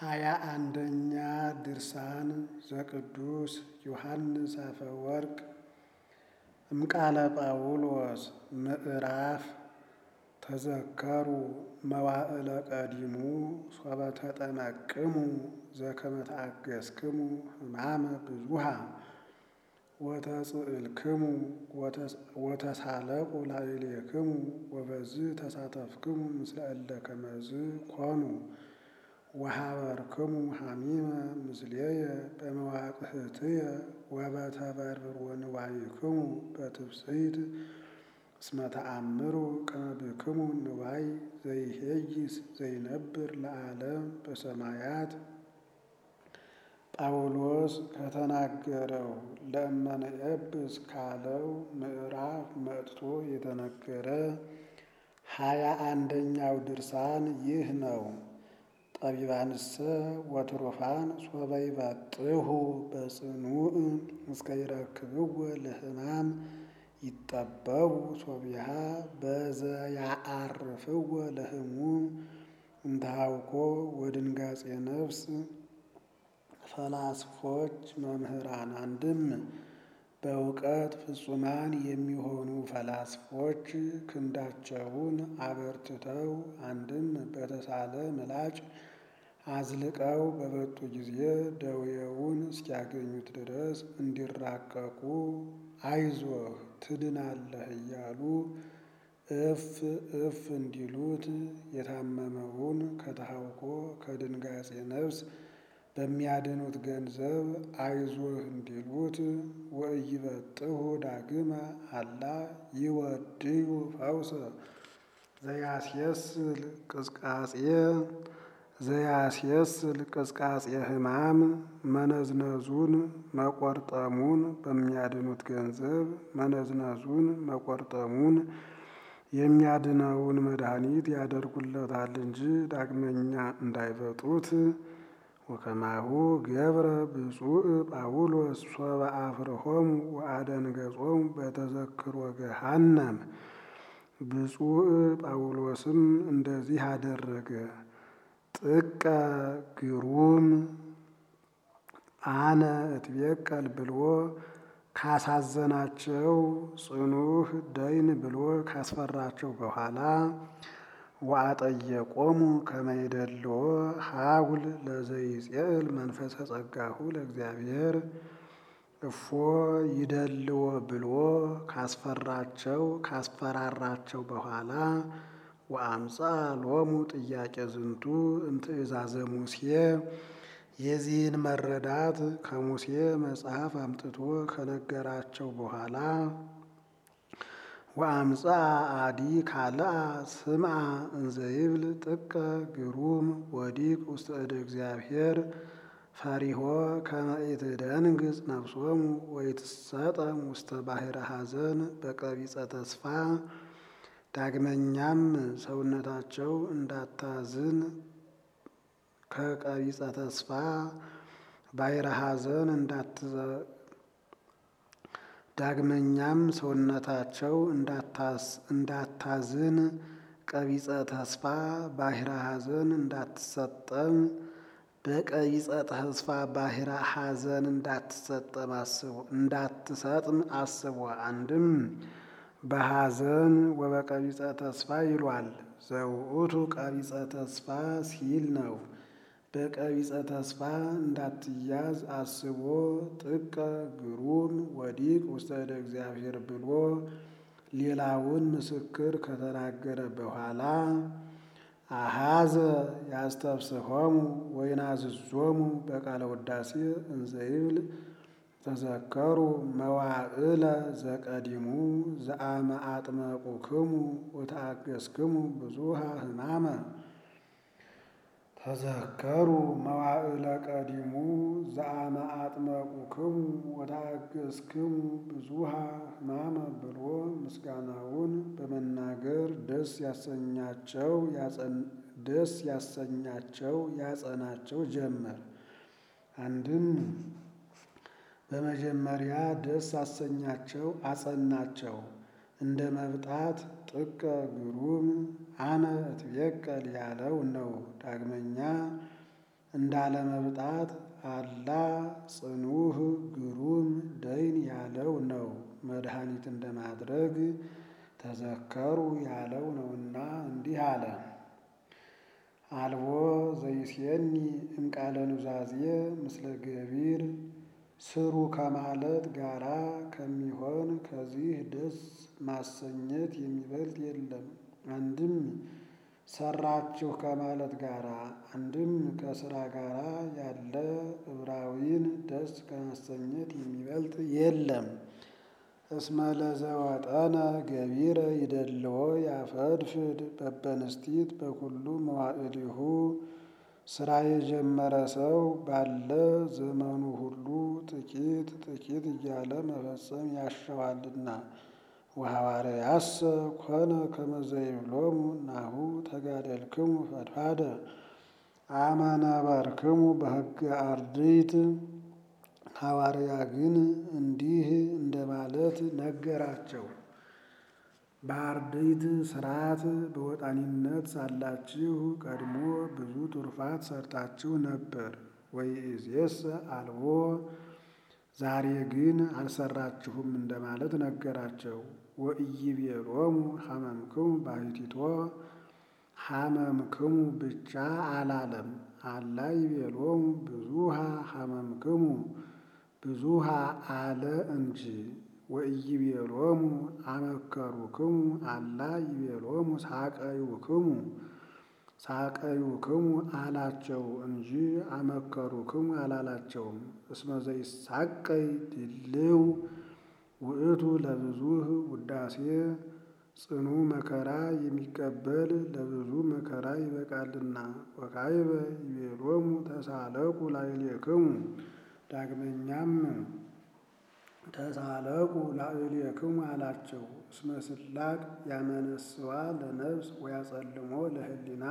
ሃያ አንደኛ ድርሳን ዘቅዱስ ዮሐንስ አፈወርቅ እምቃለ ጳውሎስ ምዕራፍ ተዘከሩ መዋዕለ ቀዲሙ ሶበ ተጠመቅሙ ዘከመ ተአገሥክሙ ሕማመ ብዙኃ ወተጽእልክሙ ወተሳለቁ ላዕሌክሙ ወበዝህ ተሳተፍክሙ ምስለ እለ ከመዝ ኮኑ ወሀበርክሙ ሐሚመ ምስሌየ በመዋቅህትየ ወበተበርብር ወንዋይክሙ በትፍስሕት እስመ ተአምሩ ከመ ብክሙ ንዋይ ዘይሄይስ ዘይነብር ለዓለም በሰማያት ጳውሎስ ከተናገረው ለእመንኤብስ ካለው ምዕራፍ መጥቶ የተነገረ ሃያ አንደኛው ድርሳን ይህ ነው። ጠቢባንሰ ወትሩፋን ሶበ ይበጥሑ በጽኑዕ እስከ ይረክብዎ ለሕማም ይጠበቡ ሶቢሃ በዘያአርፍዎ ለሕሙም እንተሃውኮ ወድንጋጼ ነፍስ ፈላስፎች መምህራን አንድም በእውቀት ፍጹማን የሚሆኑ ፈላስፎች ክንዳቸውን አበርትተው አንድም በተሳለ ምላጭ አዝልቀው በበጡ ጊዜ ደዌውን እስኪያገኙት ድረስ እንዲራቀቁ አይዞህ ትድናለህ እያሉ እፍ እፍ እንዲሉት የታመመውን ከተሃውኮ ከድንጋጼ ነፍስ በሚያድኑት ገንዘብ አይዞህ እንዲሉት ወኢይበጥሑ ዳግመ አላ ይወድዩ ፈውሰ ዘያስየስል ቅዝቃጼ ዘያስየስል ቅዝቃጼ ሕማም መነዝነዙን መቆርጠሙን በሚያድኑት ገንዘብ መነዝነዙን መቆርጠሙን የሚያድነውን መድኃኒት ያደርጉለታል እንጂ ዳግመኛ እንዳይበጡት። ወከማሁ ገብረ ብፁዕ ጳውሎስ ሶበ አፍርሆሙ ወአደንገጾሙ በተዘክሮ ገሃነም። ብፁዕ ጳውሎስም እንደዚህ አደረገ። ጥቀ ግሩም አነ እትቤቀል ብሎ ካሳዘናቸው ጽኑህ ደይን ብሎ ካስፈራቸው በኋላ ወአጠየቆሙ ከመ ይደልዎ ሀጉል ለዘይጼእል መንፈሰ ጸጋሁ ለእግዚአብሔር እፎ ይደልዎ ብሎ ካስፈራቸው ካስፈራራቸው በኋላ ወአምፃ ሎሙ ጥያቄ ዝንቱ እምትእዛዘ ሙሴ የዚህን መረዳት ከሙሴ መጽሐፍ አምጥቶ ከነገራቸው በኋላ ወአምፃ አዲ ካልአ ስምዓ እንዘይብል ጥቀ ግሩም ወዲቅ ውስተ እደ እግዚአብሔር ፈሪሆ ከመ ኢትደንግጽ ነፍሶሙ ወይትሰጠም ውስተ ባሕረ ሐዘን በቀቢጸ ተስፋ። ዳግመኛም ሰውነታቸው እንዳታዝን ከቀቢጸ ተስፋ ባሕረ ሐዘን ዳግመኛም ሰውነታቸው እንዳታዝን ቀቢጸ ተስፋ ባሕረ ሐዘን እንዳትሰጠም በቀቢጸ ተስፋ ባሕረ ሐዘን እንዳትሰጠም አስቦ እንዳትሰጥም አስቦ አንድም በሐዘን ወበቀቢጸ ተስፋ ይሏል። ዘውእቱ ቀቢጸ ተስፋ ሲል ነው። በቀቢጸ ተስፋ እንዳትያዝ አስቦ ጥቀ ግሩም ወዲቅ ውስተ እደ እግዚአብሔር ብሎ ሌላውን ምስክር ከተናገረ በኋላ አሃዘ ያስተብስሆሙ ወይናዝዞሙ በቃለ ውዳሴ እንዘይብል ተዘከሩ መዋዕለ ዘቀዲሙ ዘአመ አጥመቁክሙ ወተአገሥክሙ ብዙኃ ሕማመ። ተዘከሩ መዋዕለ ቀዲሙ ዘአመ አጥመቁክሙ ወተአገሥክሙ ብዙኃ ሕማመ ብሎ ምስጋናውን በመናገር ደስ ያሰኛቸው ደስ ያሰኛቸው ያጸናቸው ጀመር። አንድም በመጀመሪያ ደስ አሰኛቸው አጸናቸው። እንደ መብጣት ጥቀ ግሩም አነ እትቤቀል ያለው ነው። ዳግመኛ እንዳለመብጣት አላ ጽኑህ ግሩም ደይን ያለው ነው። መድኃኒት እንደማድረግ ተዘከሩ ያለው ነውና እንዲህ አለ። አልቦ ዘይሴኒ እምቃለ ኑዛዜ ምስለ ገቢር ስሩ ከማለት ጋራ ከሚሆን ከዚህ ደስ ማሰኘት የሚበልጥ የለም። አንድም ሰራችሁ ከማለት ጋራ አንድም ከስራ ጋራ ያለ ዕብራዊን ደስ ከማሰኘት የሚበልጥ የለም። እስመ ለዘወጠነ ገቢረ ይደልዎ ያፈድፍድ በበንስቲት በኩሉ መዋዕሊሁ ስራ የጀመረ ሰው ባለ ዘመኑ ሁሉ ጥቂት ጥቂት እያለ መፈጸም ያሸዋልና። ወሐዋርያሰ ኮነ ከመ ዘይብሎሙ ናሁ ተጋደልክሙ ፈድፋደ አመ ነበርክሙ በሕገ አርድእት። ሐዋርያ ግን እንዲህ እንደማለት ነገራቸው። በአርድእት ሥርዓት በወጣኒነት ሳላችሁ ቀድሞ ብዙ ትሩፋት ሰርታችሁ ነበር። ወይእዜሰ አልቦ ዛሬ ግን አልሰራችሁም እንደማለት ነገራቸው። ወኢይቤሎሙ ሐመምክሙ ባሕቲቶ ሐመምክሙ ብቻ አላለም። አላ ይቤሎሙ ብዙሃ ሐመምክሙ ብዙሃ አለ እንጂ። ወኢይቤሎሙ አመከሩክሙ አላ ይቤሎሙ ሳቀዩክሙ ሳቀዩክሙ አላቸው እንጂ አመከሩክሙ አላላቸውም። እስመ ዘይሳቀይ ድልው ውእቱ ለብዙህ ውዳሴ ጽኑ መከራ የሚቀበል ለብዙ መከራ ይበቃልና። ወካዕበ ይቤሎሙ ተሳለቁ ላዕሌክሙ ዳግመኛም ተሳለቁ ላዕሌክሙ አላቸው። እስመ ስላቅ ያመነስዋ ለነፍስ ወያጸልሞ ለሕሊና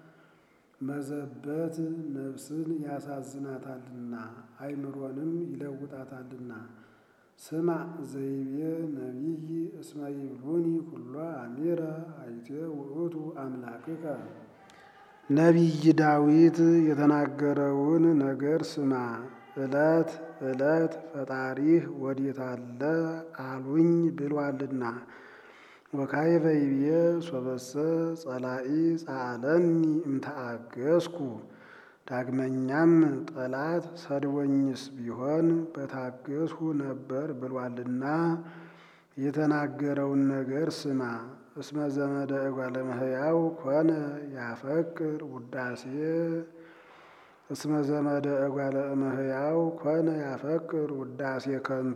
መዘበት ነፍስን ያሳዝናታልና አእምሮንም ይለውጣታልና። ስማ ዘይቤ ነቢይ እስመ ይብሉኒ ኩሎ አሚረ አይቴ ውእቱ አምላክከ። ነቢይ ዳዊት የተናገረውን ነገር ስማ። ዕለት ዕለት ፈጣሪህ ወዴት አለ አሉኝ ብሏልና። ወካዕበ ይቤ ሶበሰ ጸላኢ ጸአለኒ እምተአገስኩ። ዳግመኛም ጠላት ሰድቦኝስ ቢሆን በታገስሁ ነበር ብሏልና የተናገረውን ነገር ስማ። እስመ ዘመደ እጓለ እመሕያው ኮነ ያፈቅር ውዳሴ እስመ ዘመደ እጓለ እመሕያው ኮነ ያፈቅር ውዳሴ ከንቶ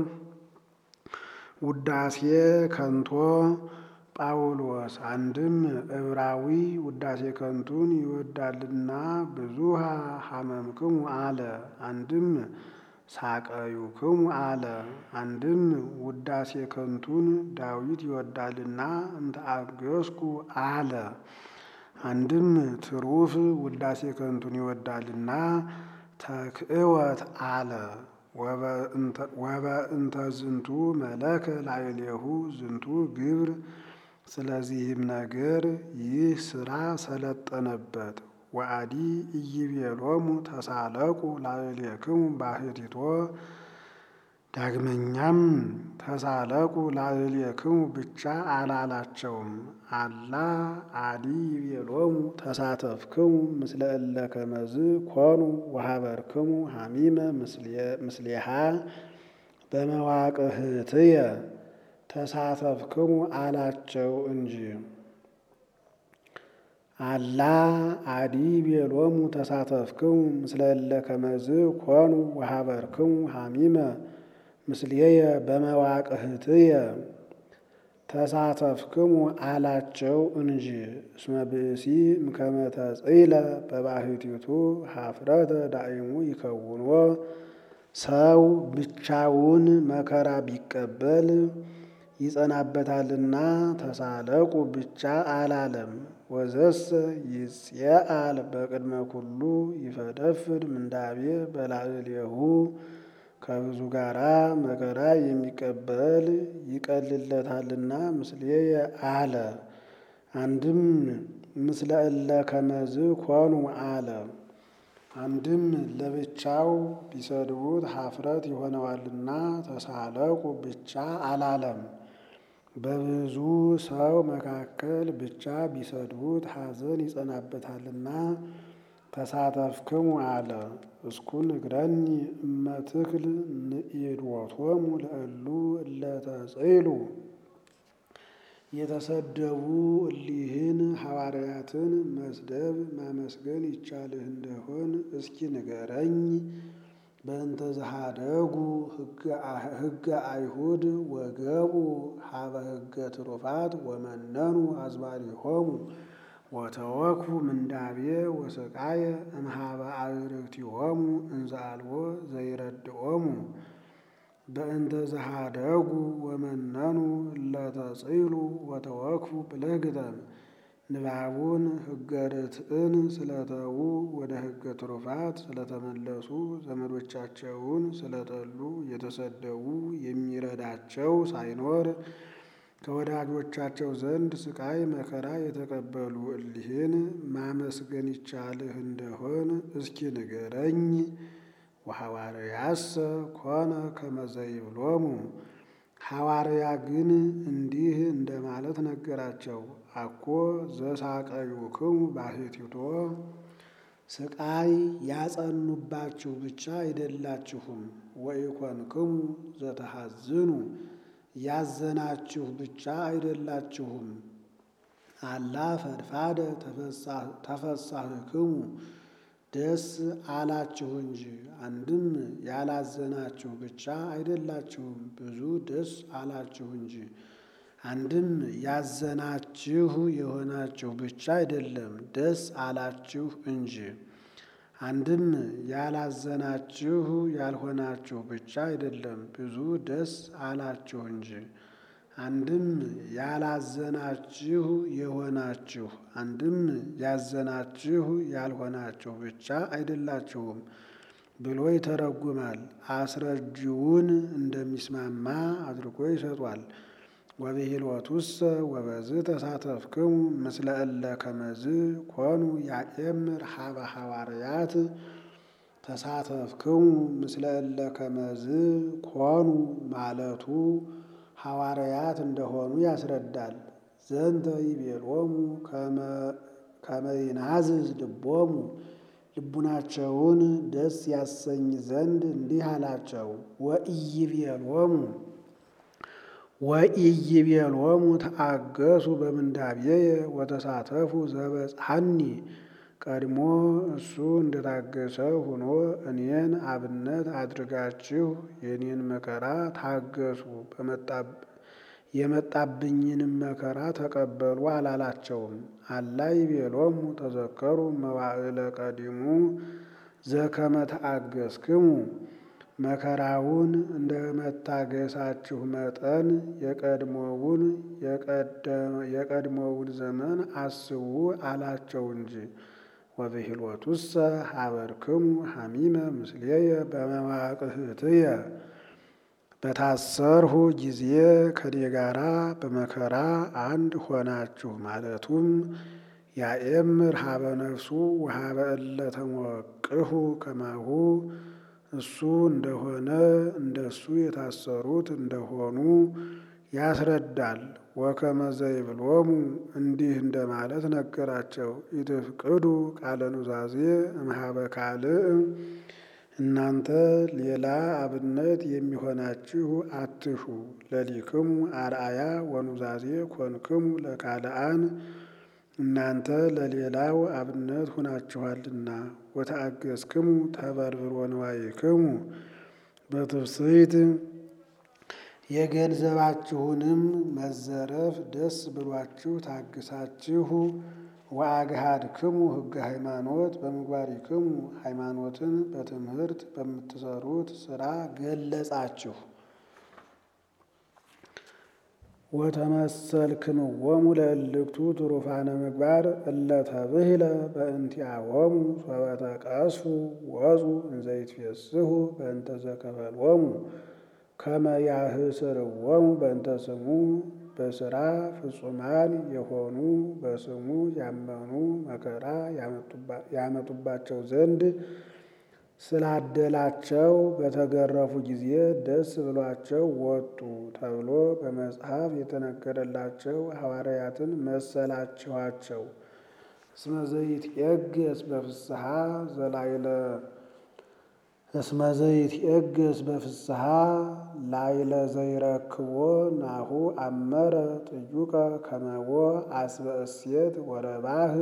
ውዳሴ ከንቶ ጳውሎስ አንድም ዕብራዊ ውዳሴ ከንቱን ይወዳልና ብዙሃ ሐመምክሙ አለ። አንድም ሳቀዩክሙ አለ። አንድም ውዳሴ ከንቱን ዳዊት ይወዳልና እምተአገስኩ አለ። አንድም ትሩፍ ውዳሴ ከንቱን ይወዳልና ተክእወት አለ። ወበእንተ ዝንቱ መለከ ላዕሌሁ ዝንቱ ግብር። ስለዚህም ነገር ይህ ሥራ ሰለጠነበት። ወአዲ ኢይቤሎሙ ተሳለቁ ላዕሌክሙ ባሕቲቶ ዳግመኛም ተሳለቁ ላዕሌክሙ ብቻ አላላቸውም። አላ አዲ ይቤሎሙ ተሳተፍክሙ ምስለ እለ ከመዝ ኮኑ ወሀበርክሙ ሐሚመ ምስሌሃ በመዋቅህትየ ተሳተፍክሙ አላቸው እንጂ። አላ አዲ ይቤሎሙ ተሳተፍክሙ ምስለ እለ ከመዝ ኮኑ ወሀበርክሙ ሐሚመ ምስሌየ በመዋቅህትየ ተሳተፍክሙ አላቸው እንጂ። እስመ ብእሲ እምከመ ተጽእለ በባሕቲቱ ኀፍረተ ዳእሙ ይከውንዎ ሰው ብቻውን መከራ ቢቀበል ይጸናበታልና ተሳለቁ ብቻ አላለም። ወዘሰ ይጽየአል በቅድመ ኩሉ ይፈደፍድ ምንዳቤ በላዕሌሁ ከብዙ ጋራ መከራ የሚቀበል ይቀልለታልና ምስሌየ አለ። አንድም ምስለ እለ ከመዝ ኮኑ አለ። አንድም ለብቻው ቢሰድቡት ኀፍረት ይሆነዋልና ተሳለቁ ብቻ አላለም። በብዙ ሰው መካከል ብቻ ቢሰድቡት ሐዘን ይጸናበታልና ተሳተፍክሙ አለ። እስኩን እግረኒ እመትክል ንኢድዎቶሙ ለእሉ እለተጽኢሉ የተሰደቡ እሊህን ሐዋርያትን መስደብ ማመስገን ይቻልህ እንደሆን እስኪ ንገረኝ። በእንተ ዘኀደጉ ሕገ አይሁድ ወገቡ ሀበ ሕገ ትሩፋት ወመነኑ አዝማሪሆሙ ወተወክፉ ምንዳቤ ወስቃየ እምኀበ አዕርክቲሆሙ እንዘ አልቦ ዘይረድኦሙ በእንተ ዘኀደጉ ወመነኑ እለተጽኢሉ ወተወክፉ ብለህ ግጠም። ንባቡን ሕገ ርትዕን ስለተዉ ወደ ሕገ ትሩፋት ስለተመለሱ ዘመዶቻቸውን ስለጠሉ የተሰደቡ የሚረዳቸው ሳይኖር ከወዳጆቻቸው ዘንድ ስቃይ መከራ የተቀበሉ እሊህን ማመስገን ይቻልህ እንደሆን እስኪ ንገረኝ። ወሐዋርያሰ ኮነ ከመ ዘይብሎሙ ሐዋርያ ግን እንዲህ እንደማለት ነገራቸው። አኮ ዘሳቀዩክሙ ባሕቲቶ ስቃይ ያጸኑባችሁ ብቻ አይደላችሁም። ወኢኮንክሙ ዘተሐዝኑ ያዘናችሁ ብቻ አይደላችሁም። አላ ፈድፋደ ተፈሳህክሙ ደስ አላችሁ እንጂ። አንድም ያላዘናችሁ ብቻ አይደላችሁም፣ ብዙ ደስ አላችሁ እንጂ። አንድም ያዘናችሁ የሆናችሁ ብቻ አይደለም፣ ደስ አላችሁ እንጂ። አንድም ያላዘናችሁ ያልሆናችሁ ብቻ አይደለም፣ ብዙ ደስ አላችሁ እንጂ። አንድም ያላዘናችሁ የሆናችሁ አንድም ያዘናችሁ ያልሆናችሁ ብቻ አይደላችሁም ብሎ ይተረጉማል። አስረጂውን እንደሚስማማ አድርጎ ይሰጧል። ወብሂልወቱሰ ወበዝ ተሳተፍክሙ ምስለ እለ ከመዝ ኮኑ ያኤምር ሀበ ሐዋርያት ተሳተፍክሙ ምስለ እለ ከመዝ ኮኑ ማለቱ ሐዋርያት እንደሆኑ ያስረዳል። ዘንተ ይቤሎሙ ከመ ይናዝዝ ልቦሙ ልቡናቸውን ደስ ያሰኝ ዘንድ እንዲህ አላቸው። ወኢይቤሎሙ ወኢይቤሎሙ ተአገሱ በምንዳቤየ ወተሳተፉ ዘበጽሐኒ ቀድሞ እሱ እንደታገሰ ሆኖ እኔን አብነት አድርጋችሁ የኔን መከራ ታገሱ፣ የመጣብኝንም መከራ ተቀበሉ አላላቸውም። አላ ይቤሎሙ ተዘከሩ መዋዕለ ቀዲሙ ዘከመ ተአገስክሙ መከራውን እንደ መታገሳችሁ መጠን የቀድሞውን የቀድሞውን ዘመን አስቡ አላቸው እንጂ። ወብሂልወቱሰ ሀበርክሙ ሐሚመ ምስሌየ በመዋቅህትየ በታሰርሁ ጊዜ ከኔ ጋራ በመከራ አንድ ሆናችሁ ማለቱም ያኤምር ሀበ ነፍሱ ወሀበ እለ ተሞቅሁ ከማሁ እሱ እንደሆነ እንደሱ የታሰሩት እንደሆኑ ያስረዳል። ወከመ ዘይብሎሙ እንዲህ እንደማለት ነገራቸው። ኢትፍቅዱ ቃለ ኑዛዜ እምኀበ ካልእ እናንተ ሌላ አብነት የሚሆናችሁ አትሹ። ለሊክሙ አርአያ ወኑዛዜ ኮንክሙ ለካልአን እናንተ ለሌላው አብነት ሁናችኋልና። ወተአገስክሙ ተበርብሮ ንዋይክሙ በትፍስሕት የገንዘባችሁንም መዘረፍ ደስ ብሏችሁ ታግሳችሁ። ወአግሃድክሙ ሕገ ሃይማኖት በምግባሪክሙ ሃይማኖትን በትምህርት በምትሰሩት ስራ ገለጻችሁ። ወተመሰልክምዎሙ ለእልክቱ ትሩፋነ ምግባር እለ ተብህለ በእንቲአሆሙ ሶበ ተቀስፉ ወፁ እንዘ ይትፌስሑ በእንተ ዘከፈልዎሙ ከመ ያህስርዎሙ በእንተ ስሙ በሥራ ፍጹማን የሆኑ በስሙ ያመኑ መከራ ያመጡባቸው ዘንድ ስላደላቸው በተገረፉ ጊዜ ደስ ብሏቸው ወጡ ተብሎ በመጽሐፍ የተነገረላቸው ሐዋርያትን መሰላችኋቸው። እስመ ዘይትዔገስ በፍስሐ ዘላይለ እስመ ዘይትዔገስ በፍስሐ ላይለ ዘይረክቦ ናሁ አመረ ጥዩቀ ከመቦ አስበ እሴት ወረባህ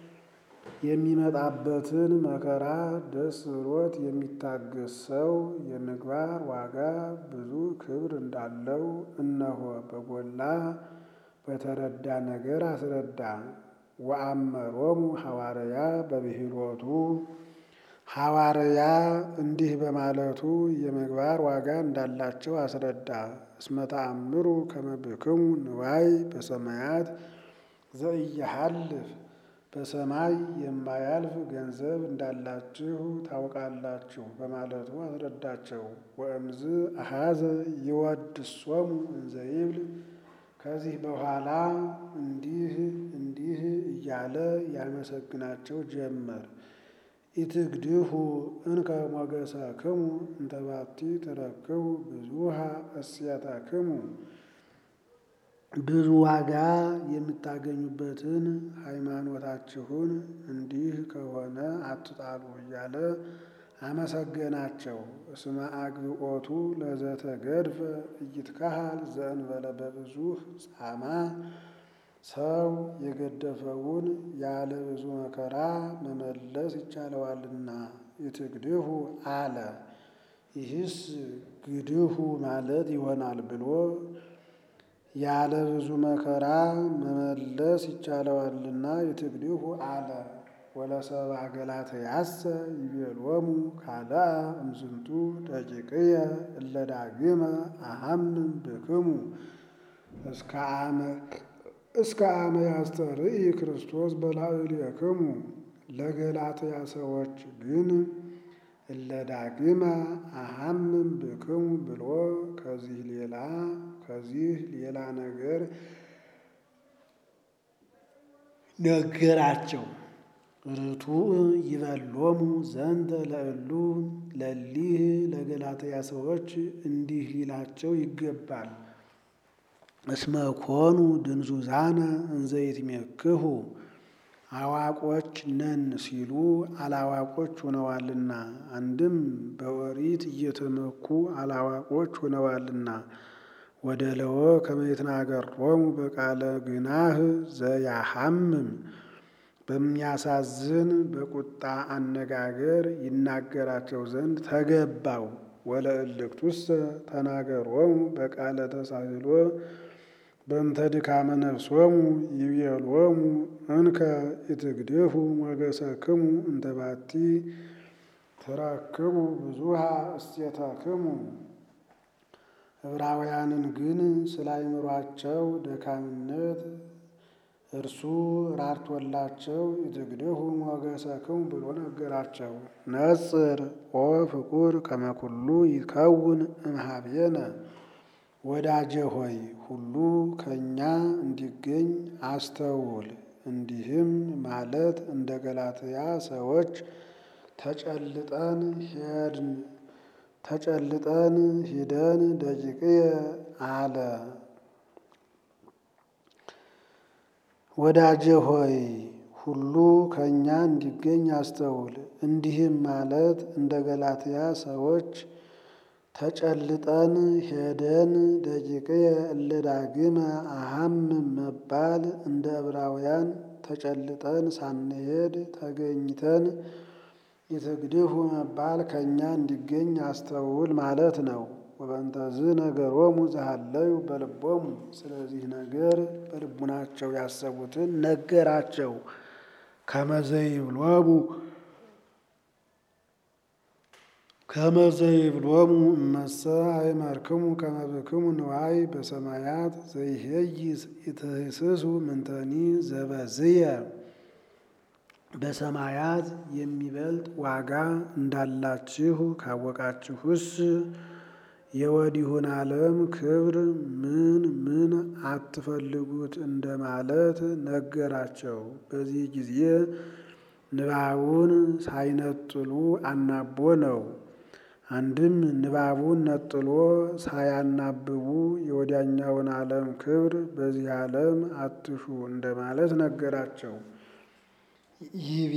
የሚመጣበትን መከራ ደስ ብሎት የሚታገስ ሰው የምግባር ዋጋ ብዙ ክብር እንዳለው እነሆ በጎላ በተረዳ ነገር አስረዳ። ወአመሮሙ ሐዋርያ በብሂሎቱ ሐዋርያ እንዲህ በማለቱ የምግባር ዋጋ እንዳላቸው አስረዳ። እስመ ተአምሩ ከመ ብክሙ ንዋይ በሰማያት ዘኢየሐልፍ በሰማይ የማያልፍ ገንዘብ እንዳላችሁ ታውቃላችሁ በማለቱ አስረዳቸው። ወእምዝ አሐዘ ይወድሶሙ እንዘ ይብል ከዚህ በኋላ እንዲህ እንዲህ እያለ ያመሰግናቸው ጀመር። ኢትግድሁ እንከ ሞገሰክሙ እንተ ባቲ ትረክቡ ብዙሃ እሴተክሙ ብዙ ዋጋ የምታገኙበትን ሃይማኖታችሁን እንዲህ ከሆነ አትጣሉ እያለ አመሰገናቸው። እስመ አግብኦቱ ለዘተገድፈ ኢይትከሃል ዘእንበለ በብዙሕ ጻማ ሰው የገደፈውን ያለ ብዙ መከራ መመለስ ይቻለዋልና ኢትግድሁ አለ። ይህስ ግድሁ ማለት ይሆናል ብሎ ያለ ብዙ መከራ መመለስ ይቻለዋልና ኢትግድሁ አለ። ወለሰብአ ገላትያሰ ይቤሎሙ ካልአ እምዝንቱ ደቂቅየ እለ ዳግመ አሐምም ብክሙ እስከ አመ ያስተርኢ ክርስቶስ በላዕሌክሙ። ለገላትያ ሰዎች ግን እለ ዳግመ አሐምም ብክሙ ብሎ ከዚህ ሌላ ከዚህ ሌላ ነገር ነገራቸው። ርቱዕ ይበሎሙ ዘንተ ለእሉ ለሊህ ለገላትያ ሰዎች እንዲህ ሊላቸው ይገባል። እስመ ኮኑ ድንዙዛነ እንዘ ይትሜክሁ አዋቆች ነን ሲሉ አላዋቆች ሆነዋልና። አንድም በኦሪት እየተመኩ አላዋቆች ሆነዋልና። ወደ ለወ ከመ ይትናገሮሙ በቃለ ግናህ ዘያሐምም በሚያሳዝን በቁጣ አነጋገር ይናገራቸው ዘንድ ተገባው። ወለእልክቱሰ ተናገሮሙ በቃለ ተሳህሎ በእንተ ድካመ ነፍሶሙ ይቤሎሙ እንከ ኢትግድፉ ሞገሰክሙ እንተ ባቲ ትረክቡ ብዙሃ እሴተክሙ። ዕብራውያንን ግን ስለ አእምሯቸው ደካምነት እርሱ ራርቶላቸው ኢትግድፉ ሞገሰክሙ ብሎ ነገራቸው። ነጽር ኦ ፍቁር ከመ ኩሉ ይከውን እምኀቤነ ወዳጄ ሆይ ሁሉ ከእኛ እንዲገኝ አስተውል። እንዲህም ማለት እንደ ገላትያ ሰዎች ተጨልጠን ሄድን ተጨልጠን ሂደን ደቂቅየ አለ። ወዳጄ ሆይ ሁሉ ከእኛ እንዲገኝ አስተውል። እንዲህም ማለት እንደ ገላትያ ሰዎች ተጨልጠን ሄደን ደቂቅየ እለ ዳግመ አሐምም መባል እንደ ዕብራውያን ተጨልጠን ሳንሄድ ተገኝተን ኢትግድፉ መባል ከእኛ እንዲገኝ አስተውል ማለት ነው። ወበእንተዝ ነገሮሙ ዘሃለዩ በልቦሙ ስለዚህ ነገር በልቡናቸው ያሰቡትን ነገራቸው። ከመዘይብሎሙ ከመዘይብሎሙ እመሰ አይመርክሙ ከመ ብክሙ ንዋይ በሰማያት ዘይሄይስ ኢትህስሱ ምንተኒ ዘበዝየ በሰማያት የሚበልጥ ዋጋ እንዳላችሁ ካወቃችሁስ የወዲሁን ዓለም ክብር ምን ምን አትፈልጉት እንደማለት ነገራቸው። በዚህ ጊዜ ንባቡን ሳይነጥሉ አናቦ ነው። አንድም ንባቡን ነጥሎ ሳያናብቡ የወዲያኛውን ዓለም ክብር በዚህ ዓለም አትሹ እንደማለት ነገራቸው። ይቤ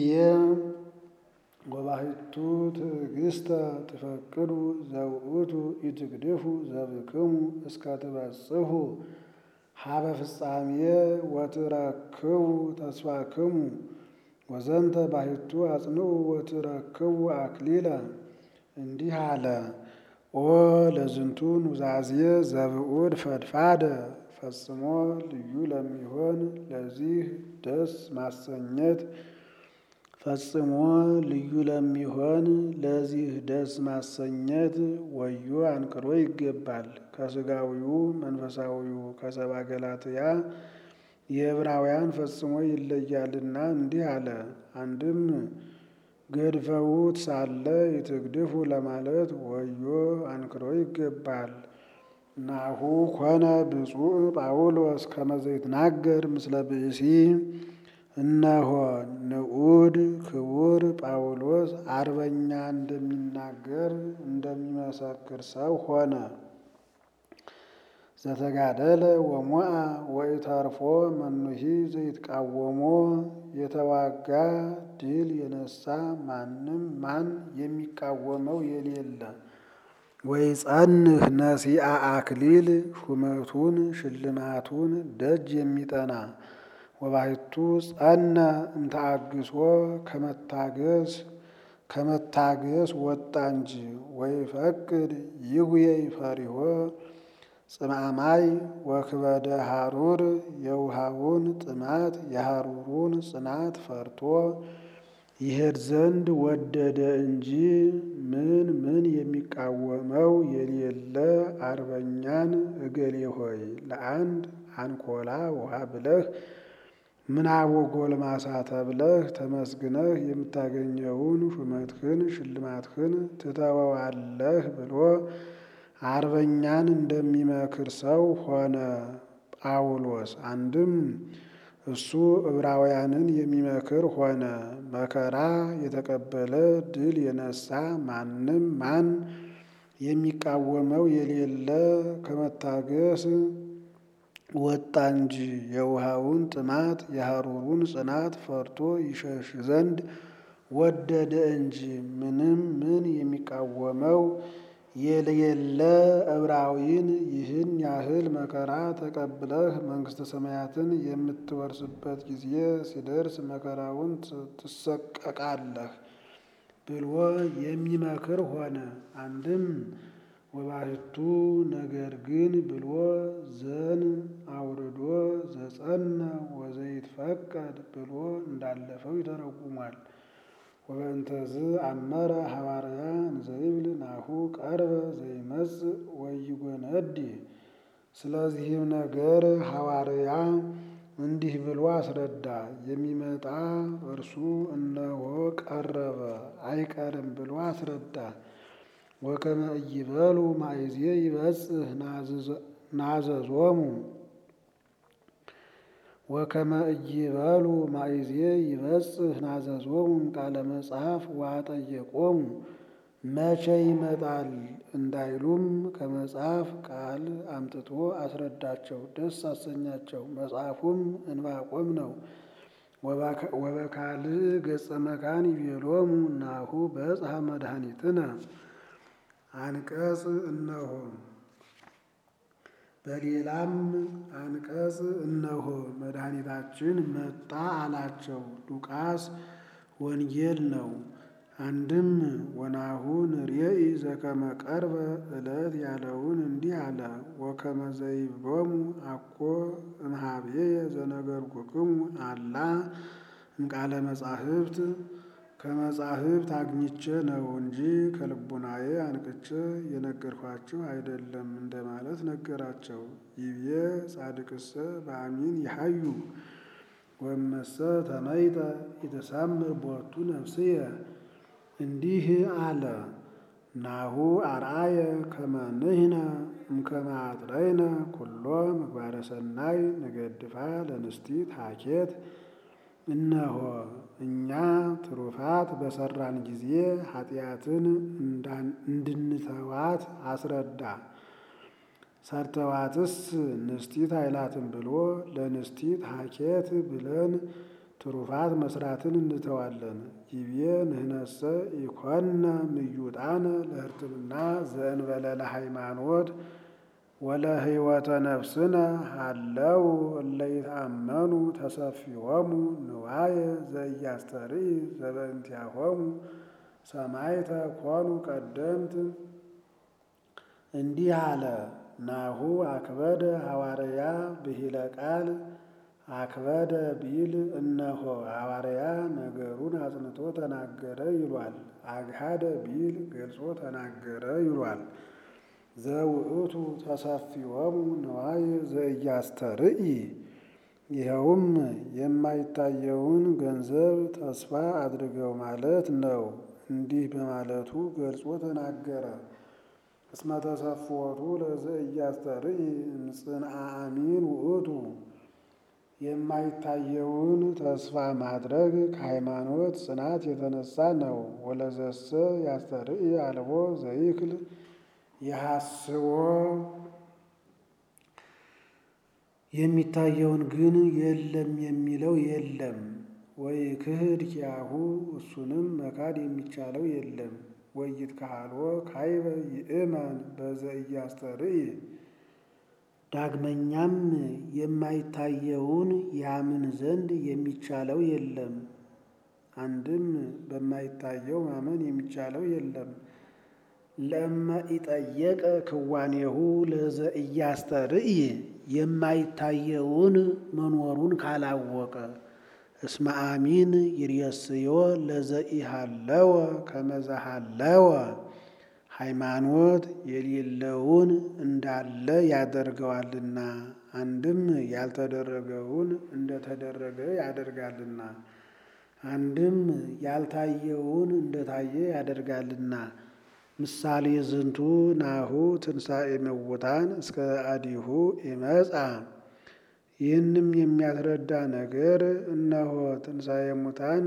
ወባሕቱ ትዕግስተ ትፈቅዱ ዘውእቱ ኢትግድፉ ዘብክሙ እስከ ትበጽሑ ሀበ ፍጻሜ ወትረክቡ ተስፋክሙ ወዘንተ ባሕቱ አጽንዑ ወትረክቡ አክሊለ። እንዲህ አለ። ኦ ለዝንቱ ኑዛዜ ዘብዑድ ፈድፋደ ፈጽሞ ልዩ ለሚሆን ለዚህ ደስ ማሰኘት ፈጽሞ ልዩ ለሚሆን ለዚህ ደስ ማሰኘት ወዮ አንክሮ ይገባል። ከሥጋዊው መንፈሳዊው ከሰባ ገላትያ የዕብራውያን ፈጽሞ ይለያልና እንዲህ አለ። አንድም ገድፈውት ሳለ ይትግድፉ ለማለት ወዮ አንክሮ ይገባል። ናሁ ኮነ ብፁዕ ጳውሎስ ከመ ዘይትናገር ምስለ ብእሲ እነሆ ንዑድ ክቡር ጳውሎስ አርበኛ እንደሚናገር እንደሚመሰክር ሰው ሆነ። ዘተጋደለ ወሞአ ወኢተርፎ መኑሂ ዘይትቃወሞ የተዋጋ ድል የነሳ ማንም ማን የሚቃወመው የሌለ ወይጸንህ ነሲአ አክሊል ሹመቱን ሽልማቱን ደጅ የሚጠና ወባሕቱ ጸነ እምተአግሶ ከመታገስ ከመታገስ ወጣ እንጂ ወይፈቅድ ይጉየይ ፈሪሆ ጽማማይ ወክበደ ሐሩር የውሃውን ጥማት የሐሩሩን ጽናት ፈርቶ ይሄድ ዘንድ ወደደ እንጂ ምን ምን የሚቃወመው የሌለ አርበኛን እገሌ ሆይ ለአንድ አንኮላ ውሃ ብለህ ምናቦ ጎልማሳ ተብለህ ተመስግነህ የምታገኘውን ሹመትህን ሽልማትህን ትተወዋለህ ብሎ አርበኛን እንደሚመክር ሰው ሆነ ጳውሎስ። አንድም እሱ ዕብራውያንን የሚመክር ሆነ። መከራ የተቀበለ ድል የነሳ ማንም ማን የሚቃወመው የሌለ ከመታገስ ወጣ እንጂ የውሃውን ጥማት የሐሩሩን ጽናት ፈርቶ ይሸሽ ዘንድ ወደደ እንጂ ምንም ምን የሚቃወመው የሌለ ዕብራዊን ይህን ያህል መከራ ተቀብለህ መንግሥተ ሰማያትን የምትወርስበት ጊዜ ሲደርስ መከራውን ትሰቀቃለህ ብሎ የሚመክር ሆነ። አንድም ወባሕቱ ነገር ግን ብሎ ዘን አውርዶ ዘጸነ ወዘይትፈቀድ ብሎ እንዳለፈው ይተረጉሟል። ወበእንተዝ አመረ ሐዋርያ እንዘይብል ናሁ ቀርበ ዘይመጽእ ወይጎነዲ። ስለዚህም ነገር ሐዋርያ እንዲህ ብሎ አስረዳ። የሚመጣ እርሱ እነሆ ቀረበ አይቀርም ብሎ አስረዳ። ወከመ ኢይበሉ ማእዜ ይበጽሕ ናዘዞሙ ወከመ ኢይበሉ ማእዜ ይበጽሕ ናዘዞሙ ቃለ መጽሐፍ ወአጠየቆሙ መቼ ይመጣል እንዳይሉም ከመጽሐፍ ቃል አምጥቶ አስረዳቸው፣ ደስ አሰኛቸው። መጽሐፉም እንባቆም ነው። ወበካልእ ገጸ መካን ይቤሎሙ ናሁ በጽሐ መድኃኒትነ አንቀጽ እነሆ በሌላም አንቀጽ እነሆ መድኃኒታችን መጣ አላቸው። ሉቃስ ወንጌል ነው። አንድም ወናሁ ንርኤኢ ዘከመ ቀርበ ዕለት ያለውን እንዲህ አለ። ወከመ ዘይብሎሙ አኮ እምኀቤየ ዘነገርኩክሙ አላ እምቃለ መጻሕፍት ከመጻሕፍት አግኝቼ ነው እንጂ ከልቡናዬ አንቅቼ የነገርኳችሁ አይደለም እንደማለት ነገራቸው። ይቤ ጻድቅሰ በአሚን ይሐዩ ወመሰ ተመይጠ የተሳምር ቦቱ ነፍስየ እንዲህ አለ። ናሁ አርአየ ከመ ንሕነ እምከመ አጥረይነ ኩሎ ምግባረ ሰናይ ንገድፋ ለንስቲት ሀኬት እነሆ እኛ ትሩፋት በሰራን ጊዜ ኃጢአትን እንድንተዋት አስረዳ። ሰርተዋትስ ንስቲት አይላትም ብሎ ለንስቲት ሀኬት ብለን ትሩፋት መስራትን እንተዋለን። ይቤ ንህነሰ ኢኮነ ምዩጣነ ለሕርትምና ዘእንበለ ለሃይማኖት ወለህይወተ ነፍስነ ሃለው እለ ይትአመኑ ተሰፊዎሙ ንዋየ ዘኢያስተርኢ ዘበእንቲአሆሙ ሰማዕተ ኮኑ ቀደምት። እንዲህ አለ። ናሁ አክበደ ሐዋርያ ብሂለ ቃል አክበደ ቢል እነሆ ሐዋርያ ነገሩን አጽንቶ ተናገረ ይሏል። አግሃደ ቢል ገልጾ ተናገረ ይሏል። ዘውእቱ ተሰፊዎሙ ንዋየ ዘኢያስተርኢ ይኸውም የማይታየውን ገንዘብ ተስፋ አድርገው ማለት ነው። እንዲህ በማለቱ ገልጾ ተናገረ። እስመ ተሰፍወቱ ለዘኢያስተርኢ እምጽንዐ አሚን ውእቱ የማይታየውን ተስፋ ማድረግ ከሃይማኖት ጽናት የተነሳ ነው። ወለዘሰ ያስተርኢ አልቦ ዘይክል የሐስቦ የሚታየውን ግን የለም የሚለው የለም። ወይ ክህድ ኪያሁ እሱንም መካድ የሚቻለው የለም። ወይት ካህልዎ ካይበ ይእመን በዘኢያስተርኢ ዳግመኛም የማይታየውን ያምን ዘንድ የሚቻለው የለም። አንድም በማይታየው ማመን የሚቻለው የለም። ለእመ ኢጠየቀ ክዋኔሁ ለዘኢያስተርኢ የማይታየውን መኖሩን ካላወቀ እስመ አሚን ይርየስዮ ለዘኢሃለወ ከመዘሃለወ ሃይማኖት የሌለውን እንዳለ ያደርገዋልና አንድም ያልተደረገውን እንደተደረገ ያደርጋልና አንድም ያልታየውን እንደታየ ያደርጋልና። ምሳሌ ዝንቱ ናሁ ትንሣኤ እሙታን እስከ አዲሁ ይመጻ። ይህንም የሚያስረዳ ነገር እነሆ ትንሣኤ ሙታን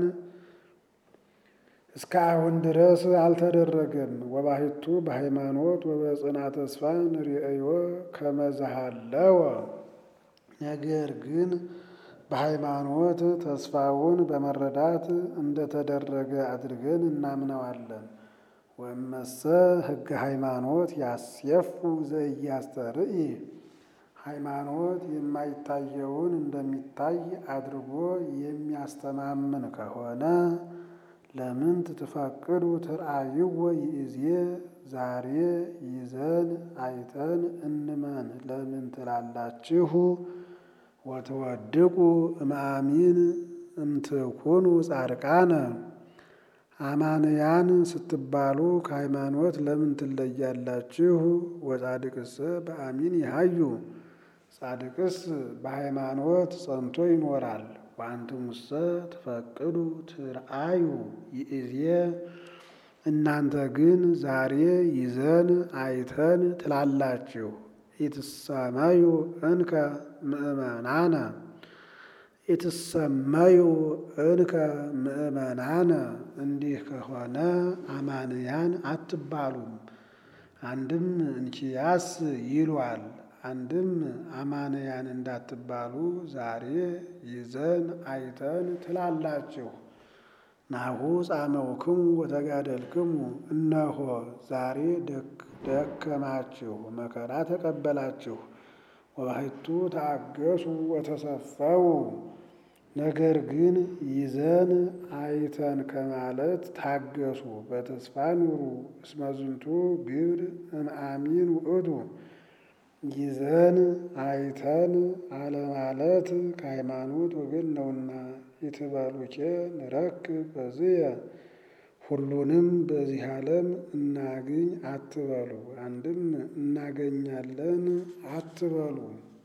እስከ አሁን ድረስ አልተደረገም። ወባሕቱ በሃይማኖት ወበጽና ተስፋ ንርእዮ ከመዝሃለወ ነገር ግን በሃይማኖት ተስፋውን በመረዳት እንደተደረገ አድርገን እናምነዋለን። ወመሰ ሕገ ሃይማኖት ያስየፉ ዘኢያስተርኢ ሃይማኖት የማይታየውን እንደሚታይ አድርጎ የሚያስተማምን ከሆነ ለምን ትትፈቅዱ ትርአይዎ ይእዜ ዛሬ ይዘን አይተን እንመን ለምን ትላላችሁ? ወትወድቁ እምአሚን እምትኩኑ ጻድቃነ አማንያን ስትባሉ ከሃይማኖት ለምን ትለያላችሁ? ወጻድቅሰ በአሚን ይሃዩ ጻድቅስ በሃይማኖት ጸንቶ ይኖራል። ወአንትሙሰ ትፈቅዱ ትርአዩ ይእዜ እናንተ ግን ዛሬ ይዘን አይተን ትላላችሁ። ኢትሰመዩ እንከ ምእመናነ ኢትሰመዩ እንከ ምእመናነ እንዲህ ከሆነ አማንያን አትባሉም። አንድም እንኪያስ ይሏል። አንድም አማንያን እንዳትባሉ ዛሬ ይዘን አይተን ትላላችሁ። ናሁ ጻመውክሙ ወተጋደልክሙ እነሆ ዛሬ ደከማችሁ መከራ ተቀበላችሁ። ወባሕቱ ተአገሱ ወተሰፈው ነገር ግን ይዘን አይተን ከማለት ታገሱ፣ በተስፋ ኑሩ። እስመ ዝንቱ ግብር እምአሚን ውእቱ ይዘን አይተን አለማለት ከሃይማኖት ወገን ነውና። ይትበሉኬ ንረክብ በዝየ ሁሉንም በዚህ ዓለም እናግኝ አትበሉ። አንድም እናገኛለን አትበሉ።